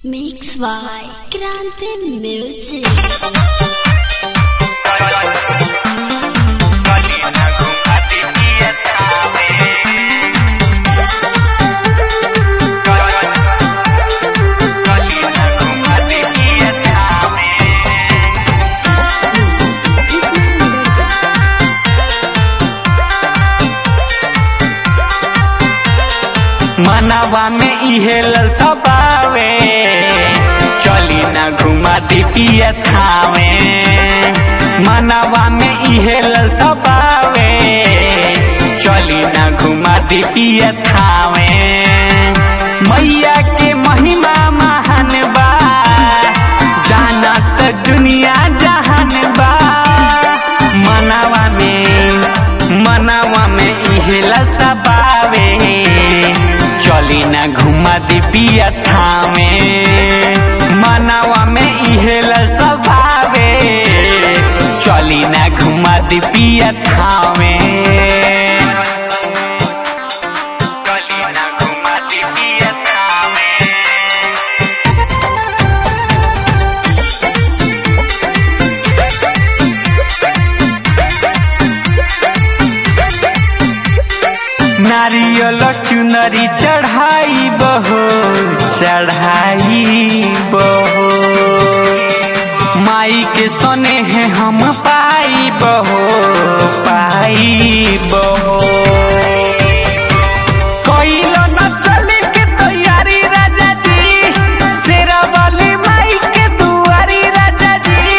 Mix by Grande Music. मनवा में इहे ललसा पावे चली ना घुमा दी पिया थावे मनवा में इहे ललसा पावे चली ना घुमा दी पिया थावे मैया के महिमा महान बा जानत दुनिया जहान बा मनवा में मनवा में इहे ललसा पावे चली ना घुमा दी पिया थामे मनवा में इहे ललसा भावे चली ना घुमा दी पिया थामे चली ना घुमा दी पिया थामे नारियल चुनरी चढ़ाई बहो चढ़ाई बहो माई के सने हैं हम पाई बहो पाई बहो कइलो न चले के तैयारी राजा जी शेरा वाली माई के दुआरी राजा जी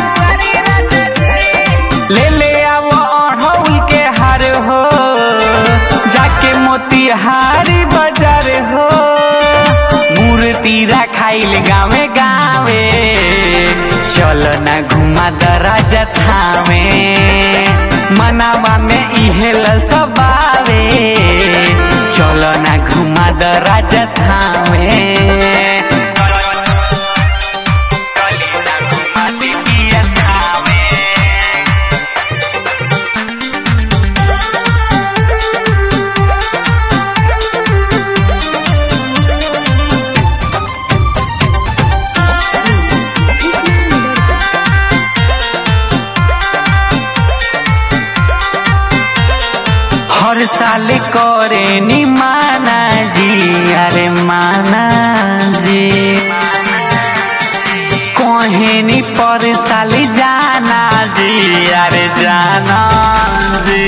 ले ले आवो अढ़ौल के हार हो जाके मोतिहारी बाजार हो मूर्ति रखाइल गावे गावे चल ना घुमा दराजा थावे मनावा में इहे ललसा बावे चल ना घुमा दराजा थावे चली ना घुमा दी पिया थावे हर साल करे नी माना जी अरे माना जी कहे नी पर साल जाना जी अरे जाना जी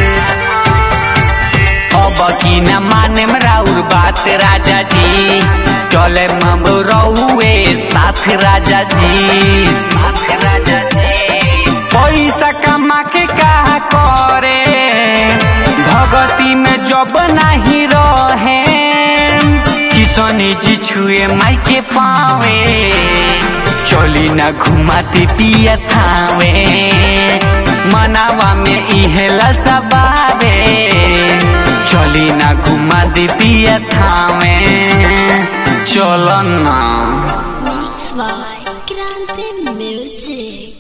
अब की न माने राउर बात राजा जी चले मबरौए साथ राजा जी साथ राजा जी पैसा कमा के का करे भगती में जब नहीं रहे किशन जी छुए माई के पावे चली ना घुमाती पिया थावे मनावा में इहे ललसा बावे चली ना घुमा दी पिया थावे चल ना